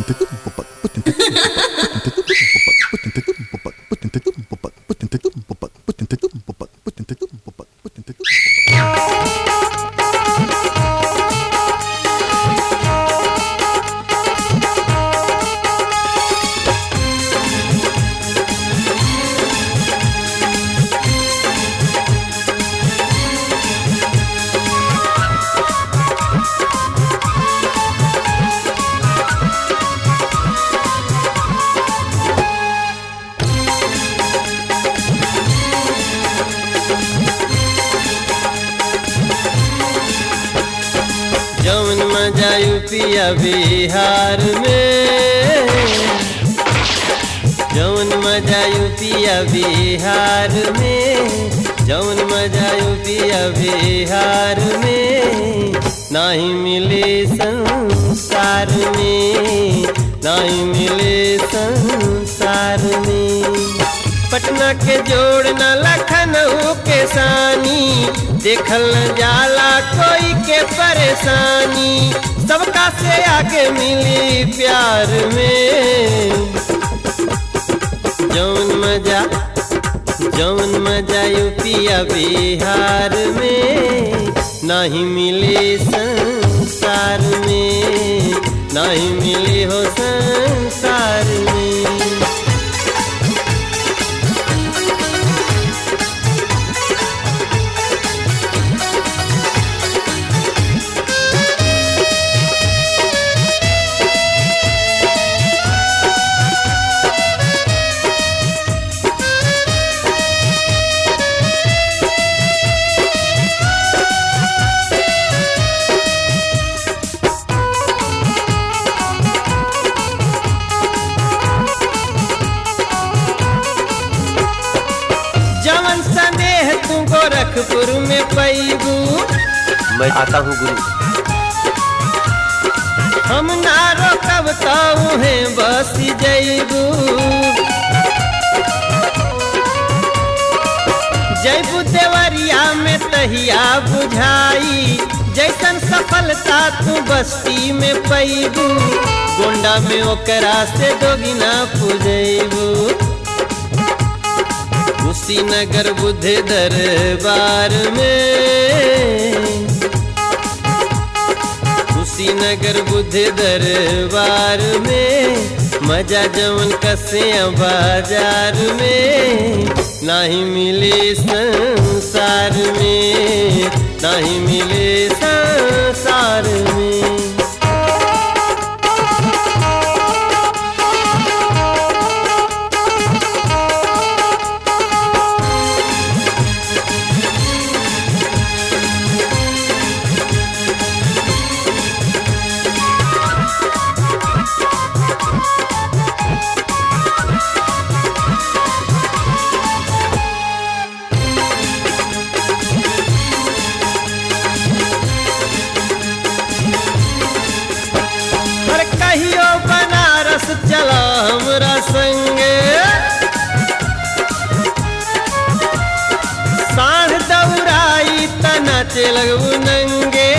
जौन मजा यूपिया बिहार में जौन मजा यूपिया बिहार में जौन मजा यूपिया बिहार में नहीं मिले संसार में नहीं मिले संसार में पटना के जोड़ न लखनऊ के सानी देखल न जाला कोई के परेशानी सबका से आगे मिली प्यार में जौन मजा जौन मजा यूपिया बिहार में नहीं मिले संसार में नहीं मिले हो संसार में जवन संदेह तू गोरखपुर में पैबू मैं आता हूँ गुरु हम ना रोकब ताऊ है बस जैबू जैबू देवरिया में तहिया बुझाई जैसन सफलता तू बस्ती में पैबू गोंडा में ओकरा से दोगिना पुजैबू कुशीनगर बुद्ध दरबार में कुशीनगर बुद्ध दरबार में मजा जवन कसे बाजार में नहीं मिले संसार में नहीं मिले संसार में हर कहियो बनारस चला हमरा संगे साढ़ दौड़ाई तना लगू नंगे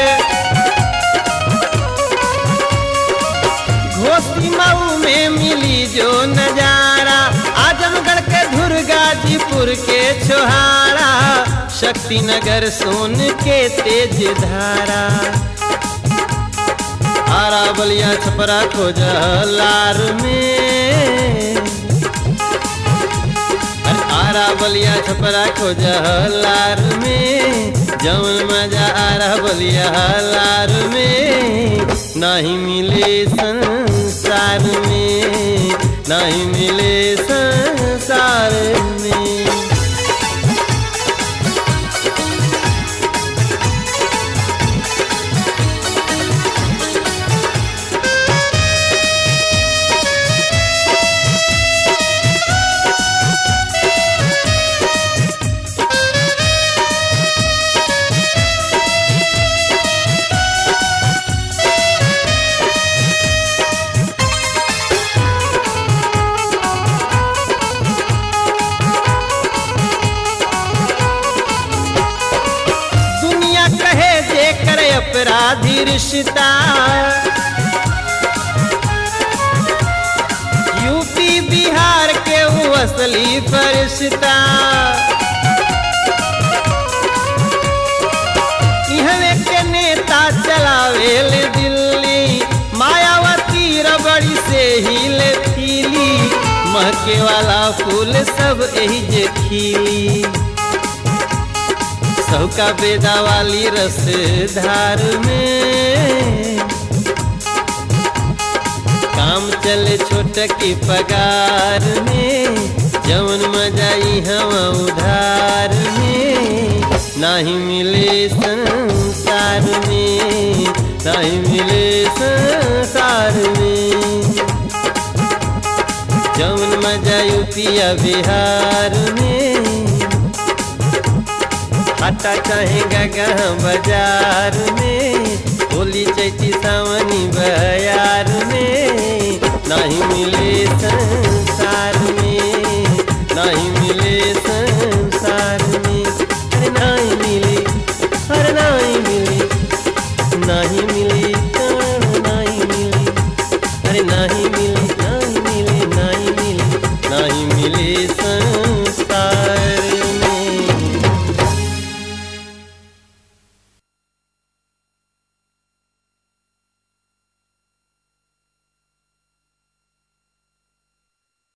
घोसी मऊ में मिली जो नजारा आजमगढ़ के धुर गाजीपुर के छोहारा शक्तिनगर सोन के तेज धारा आरा बलिया छपरा खोजलार में अरे आरा बलिया छपरा खोजलार में जौन मजा आरा बलिया लार में नहीं मिले संसार में नहीं मिले संसार में अपराधी रिश्ता असली फरिश्ता इहवे के नेता चलावेल दिल्ली मायावती रबड़ी से हिले खिली महके वाला फूल सब एही जे खिली सबका बेदा वाली रस धार में काम चले छोट की पगार में जवन मजाई हम उधार में नहीं मिले संसार में नहीं मिले संसार में जवन मजा यूपिया बिहार में हटा चाहेगा गहाँ बाजार में